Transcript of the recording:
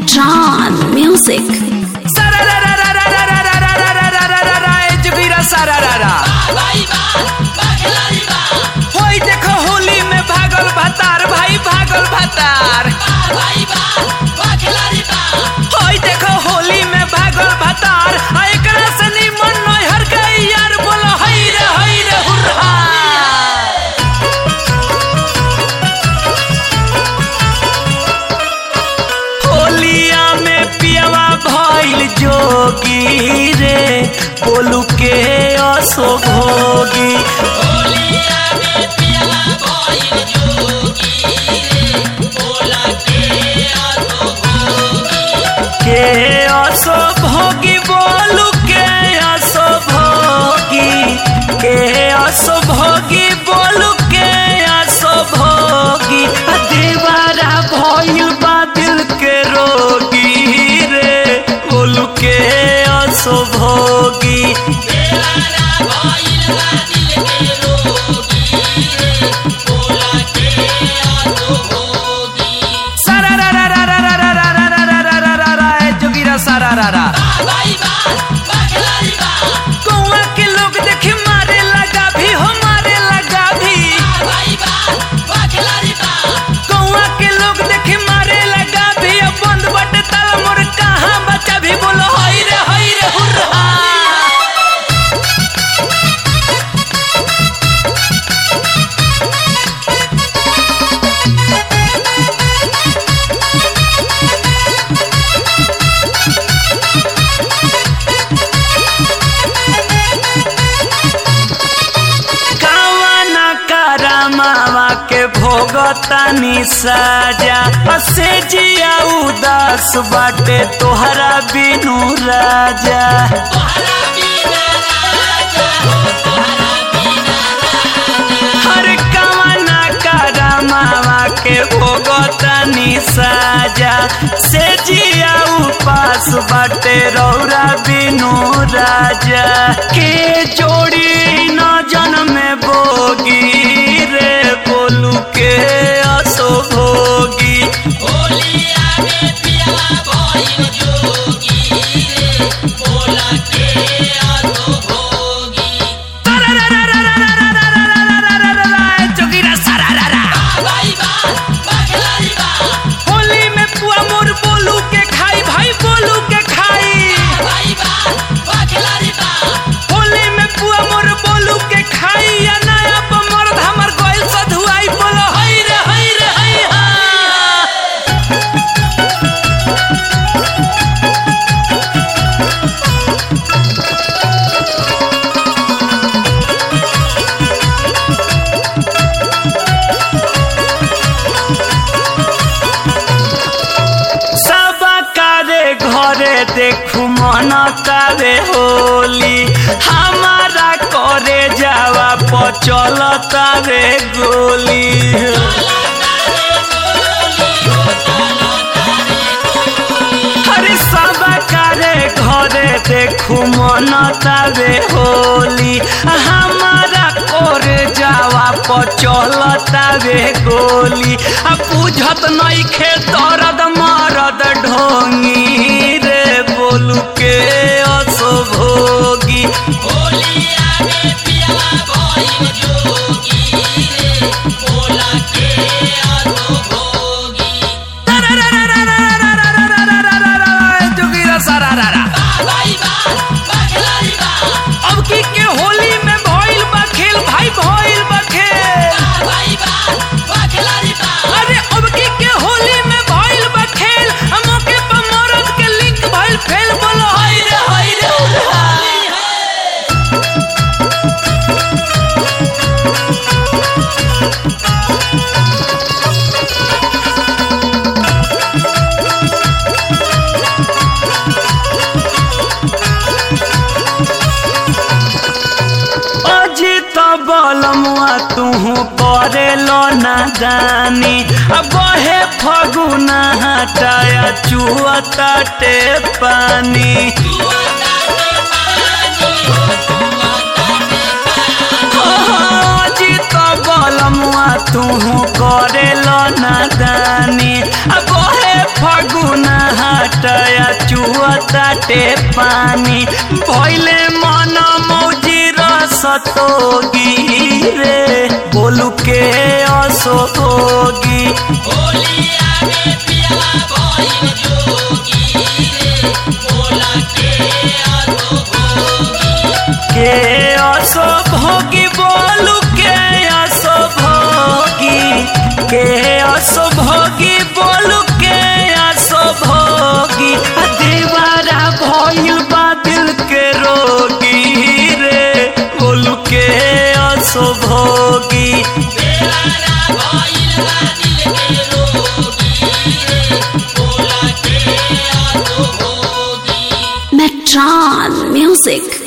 Tron Music. होई देखो होली में भागल भतार भाई भागल भतार होई देखो होली में भागल भतार आ एकरा से निमन नैहर के यार बोलो हई रे हई रे हुर्रा होलिया में पियवा भइल जोगी रे बोलू के असो भोगी के असो भोगी बोलू के असो भोगी के असो भोगी बोलू के असो भोगी आ देवारा भइल बा दिल के रोगी रे बोलू के असो भोगी सारा रा रा रा रा रा रा रा रा रा रा रा रा रा ए जोगीरा सारा रा रा कौआ के लोग देखे मारे लगा भी हो मारे लगा भी कौआ के लोग देखे मारे लगा भी अब बंद बटे ताला मोर कहाँ बच्चा भी बोलो हई रे हई रे हुर्रा कावना करमावा के भोगतानी साजा असे जिया उदास बाटे तोहरा बिनु राजा हर कावना करमावा के भोगतानी साजा से जिया उपास बाटे रौरा बिनु राजा के जोड़ी न जन्म में बोगी रे बोलू के असो भोगी जोगीरा सारा रा रा होली में पुआ मोर बोलू के खाई भाई बोलू के खाई होली में पुआ मोर बोलू के खाई या नया पर मर्द हमर गोइल सधुआई बोलो हई रे हई रे हई हा सब कारे घरे देखू मन कारे होली हमारा करे जावा पचल तारे गोली हरे सब कारे घरे देखू मन तारे होली हमारा करे जावा पचल तारे गोली आ बुझत नइखे दर्द मरद ढोंगी रे बोलू के असो भोगी जोगीरा सारा रा रा अब की के होली में भइल बा खेल भाई भइल बा खेल अरे अब की के होली में भइल बा खेल आ मौके पर मरद के लिंक भइल फेल बोलो हई रे हई रे उल्हा। अजित बलमुआ तुहू करे लो ना जानी अब बहे फगुना हटाया चुअता टे पानी अजित बलमुआ तुहू करे लो ना दानी अब हे फगुना चुअताटे पानी भइले मन मौजी रसतोगी रे बोलू के असोगी के असो भोगी बोलू के असो भोगी के असो भोगी बोलू के असो भोगी आ देवारा भइल बा दिल के रोगी रे बोलू के असो भोगी Metron Music.